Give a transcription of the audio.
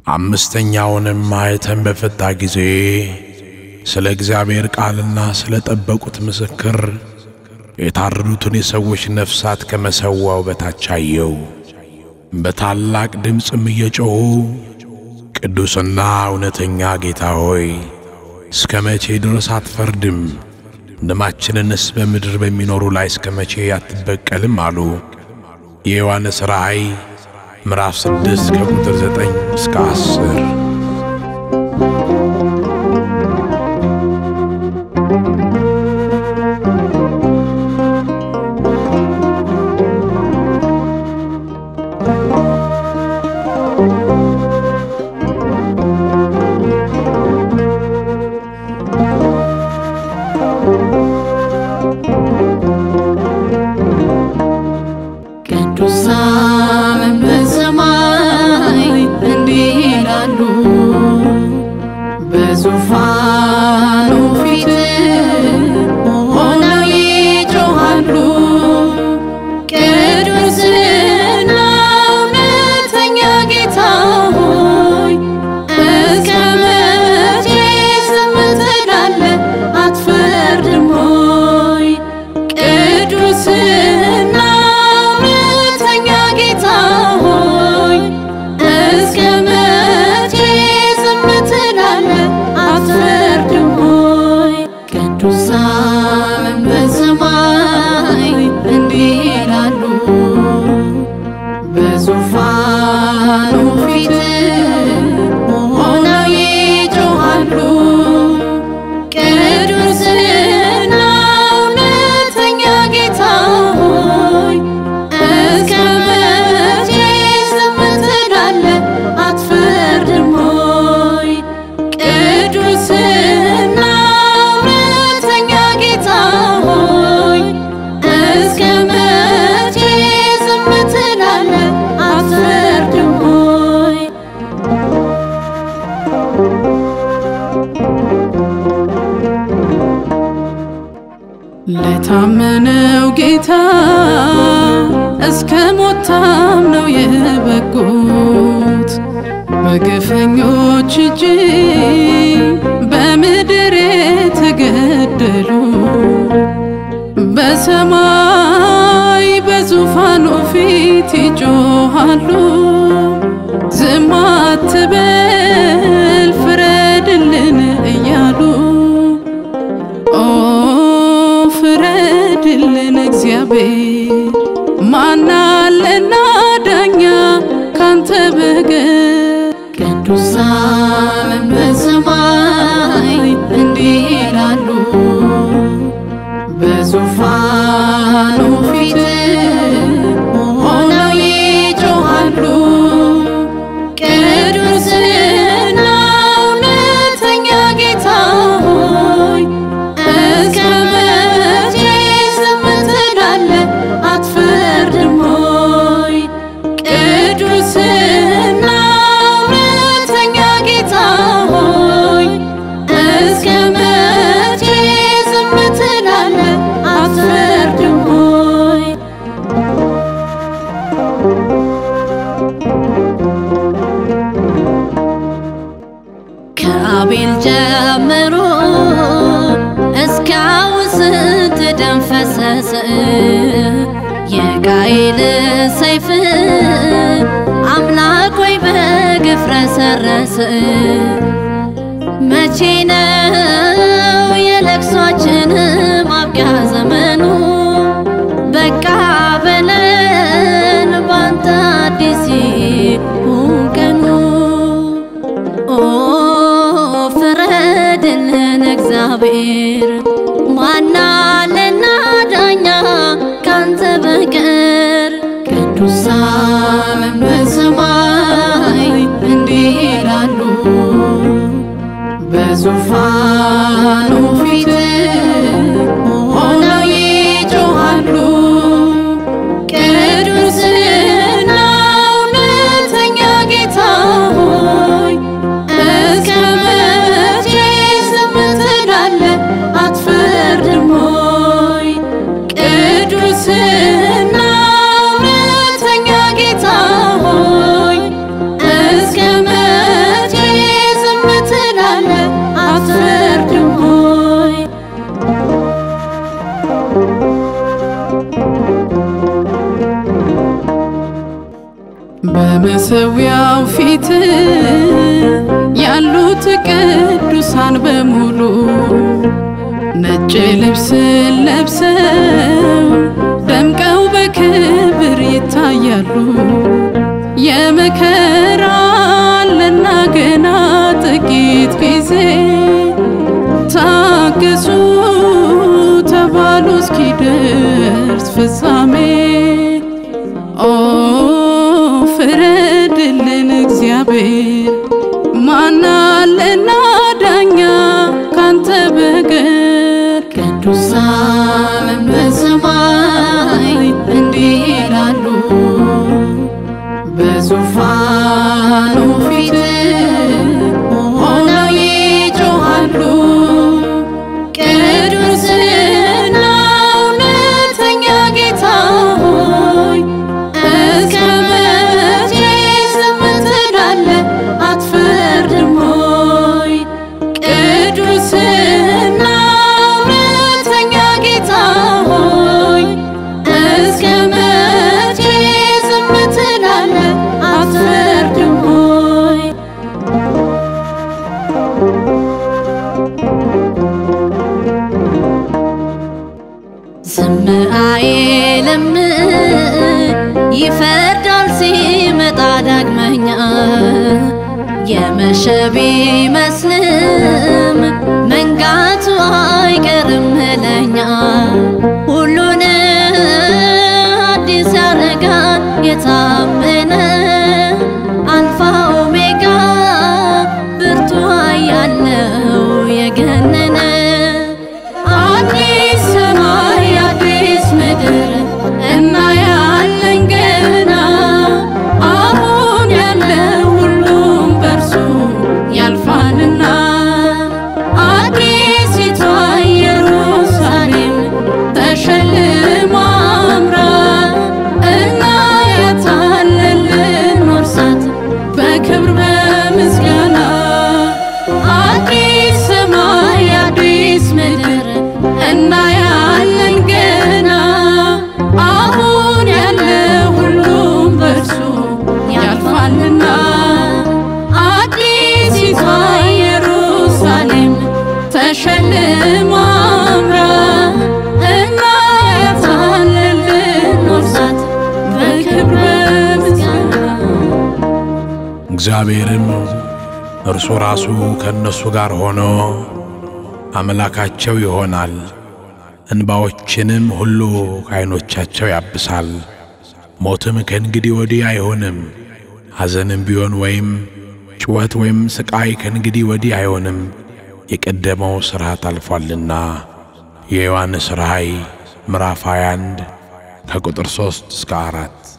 አምስተኛውንም ማኅተም በፈታ ጊዜ ስለ እግዚአብሔር ቃልና ስለ ጠበቁት ምስክር የታረዱትን የሰዎች ነፍሳት ከመሠዊያው በታች አየው። በታላቅ ድምፅም እየጮኹ ቅዱስና እውነተኛ ጌታ ሆይ እስከ መቼ ድረስ አትፈርድም? ደማችንንስ በምድር በሚኖሩ ላይ እስከ መቼ አትበቀልም? አሉ። የዮሐንስ ራእይ ምዕራፍ 6 ከቁጥር 9 እስከ 10። ቅዱሳን በሰማይ እንዲህ ይላሉ፣ በዙፋኑ ፊት ሆነው ይጮኻሉ። ቅዱስና እውነተኛ ጌታ ሆይ እስከ መቼ ዝም ትላለህ? አትፈርድም ሆይ? ቅዱስና እውነተኛ ጌታ ሆይ እስከ መቼ ዝም ትላለህ? አትፈርድም ሆይ? ቅዱሳን በሰማይ እንዲህ ይላሉ፣ በዙፋኑ ፊት ሆነው ይጮኻሉ። ቅዱስና እውነተኛ ጌታ ሆይ እስከ መቼ ዝም ትላለህ? አትፈርድም ሆይ? ቅዱስና እውነተኛ ጌታ ሆይ እስከ መቼ ዝም ትላለህ? አትፈርድም ሆይ? ለታመነው ጌታ እስከ ሞት ታምነው የበቁት በግፈኞች እጅ በምድር የተገደሉ በሰማይ በዙፋኑ ፊት ይጮኻሉ። ዝም አትበል ፍረድልን እያሉ ኦ ፍረድልን እግዚአብሔር ማናለና ዳኛ ካንተ በቀር ቅዱሳን በሰማይ እንዲህ ይላሉ በዙፋኑ ፊት ሆነው ይጮኻሉ ቅዱስና እውነተኛ ጌታ ሆይ እስከ መቼ ዝም ትላለህ? አትፈርድም ሆይ? ቅዱስና እውነተኛ ጌታ ሆይ እስከ መቼ ዝም ትላለህ? አትፈርድም ሆይ? ከአቤል ጀምሮ እስካሁን ስንት ደም ፈሰሰ? የቃየል ሰይፍ አምላክ ሆይ በግፍ ረሰረሰ። መቼ ነው የለቅሷችን ማብቂያ ዘመኑ? በቃ በለን ባንተ አዲስ ይሁን ቀኑ። ኦ ፍረድልን እግዚአብሔር ማናለና ዳኛ ካንተ በቀር ቅዱሳን በሰማይ እንዲህ ይላሉ በዙፋኑ ፊት ሆነው በመሰዊያው ፊት ያሉት ቅዱሳን በሙሉ ነጭ ልብስ ለብሰው ደምቀው በክብር ይታያሉ። የመከራ አለና ገና ጥቂት ጊዜ ታገሱ ተባሉ እስኪደርስ ፍጻሜ። ኦ ፍረድልን እግዚአብሔር፣ ማናለና ዳኛ ካንተ በቀር ቅዱሳን በሰማይ እንዲህ ይላሉ በዙፋኑ ፊት ሆነው ይጮኻሉ። ቅዱስና እውነተኛ ጌታ ሆይ እስከ መቼ ዝም ትላለህ? አትፈርድም ሆይ? ቅዱስና እውነተኛ ጌታ ሆይ እስከ መቼ ዝም ትላለህ? አትፈርድም ሆይ? ዝም አይልም ይፈርዳል ሲመጣ ዳግመኛ የመሸ ቢመስልም መንጋቱ አይቀርም ለኛ ሁሉን አዲስ ያረጋል የታመነ አልፋ ኦሜጋ ብርቱ ያለው የገነነ አዲስ ሰማይ አዲስ ምድር እናያለን ገና አሁን ያለ ሁሉም በርሱ ያልፋልና አዲሲቷ ኢየሩሳሌም ተሸልማ አምራ እናያታለን ልንወርሳት በክብር በምስጋና አዲስ ሰማይ አዲስ ምድር እናያለን ገና አሁን ያለ ሁሉም በርሱ ያልፋልና አዲሲቷ ኢየሩሳሌም ተሸልማ አምራ እናያታለን ልንወርሳት በክብር በምስጋና እግዚአብሔርም እርሱ ራሱ ከእነሱ ጋር ሆኖ አምላካቸው ይሆናል፣ እንባዎችንም ሁሉ ከዐይኖቻቸው ያብሳል። ሞትም ከእንግዲህ ወዲህ አይሆንም፣ ሐዘንም ቢሆን ወይም ጩኸት ወይም ሥቃይ ከእንግዲህ ወዲህ አይሆንም፣ የቀደመው ሥርዓት አልፏልና። የዮሐንስ ራእይ ምዕራፍ 21 ከቁጥር 3 እስከ 4